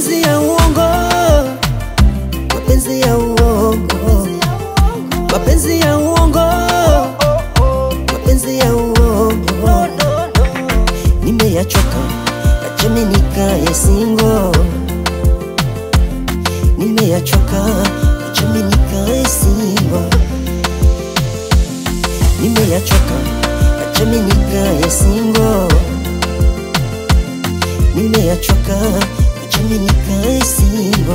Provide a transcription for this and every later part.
mapenzi ya uongo, mapenzi ya uongo, mapenzi ya uongo, mapenzi ya uongo, nimeyachoka, acheni nikae singo, nimeyachoka, acheni nikae singo, nimeyachoka, acheni nikae singo, nimeyachoka, acheni nikae singo.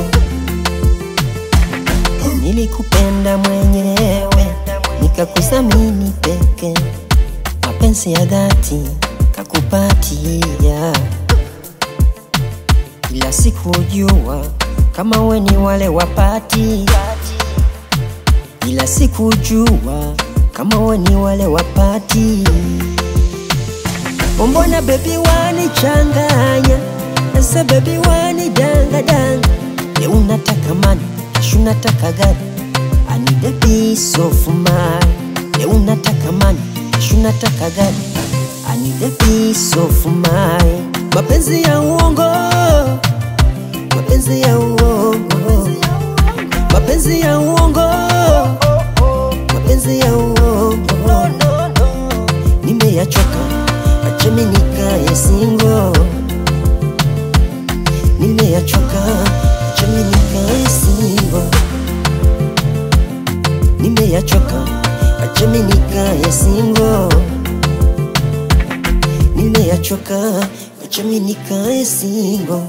Nilikupenda mwenyewe nikakuthamini peke, mapenzi ya dhati kakupatia, ila sikujua kama we ni wale wapati, ila sikujua kama we ni wale wapati. Mbona bebi wanichanganya, sasa bebi wanidangadanga, leo unataka mani kesho unataka gari I need a piece of mind Leo unataka mani kesho unataka gari I need a piece of mind Mapenzi ya uongo Mapenzi ya uongo Mapenzi ya uongo Mapenzi ya uongo Nimeyachoka Acheni nikae single Nimeyachoka Acheni nikae single Nimeyachoka Acheni nikae single Nimeyachoka Acheni nikae single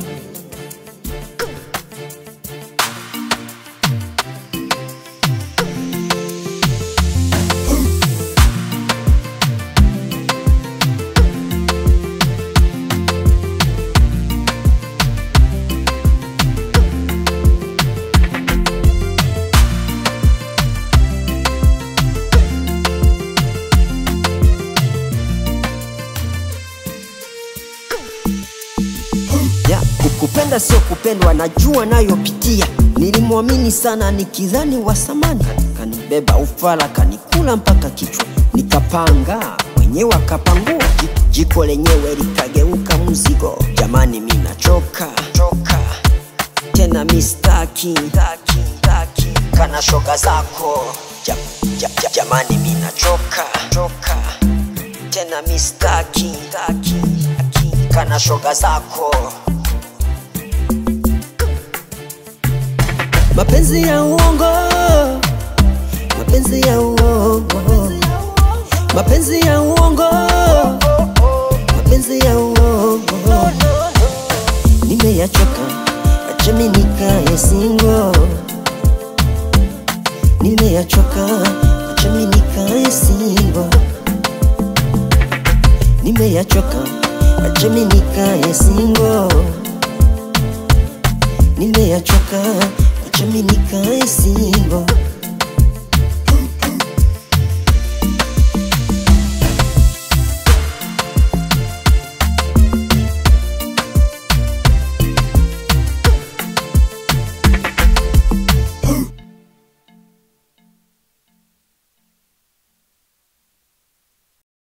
ya kukupenda sio kupendwa, najua nayopitia. Nilimwamini sana nikidhani wa samani, kanibeba ufala, kanikula mpaka kichwa, nikapanga mwenyewe akapangua, Ji- jiko lenyewe likageuka mzigo. Jamani, mi nachoka choka tena, mistaki taki, taki, kana shoga zako ja, ja, ja, jamani, mi nachoka choka tena, mistaki taki, taki, kana shoga zako mapenzi ya uongo, mapenzi ya uongo, mapenzi ya uongo, mapenzi ya uongo. Nimeyachoka, acheni nikae single. Nimeyachoka, acheni nikae single. Nimeyachoka, acheni nikae single. Nimeyachoka, acheni nikae single.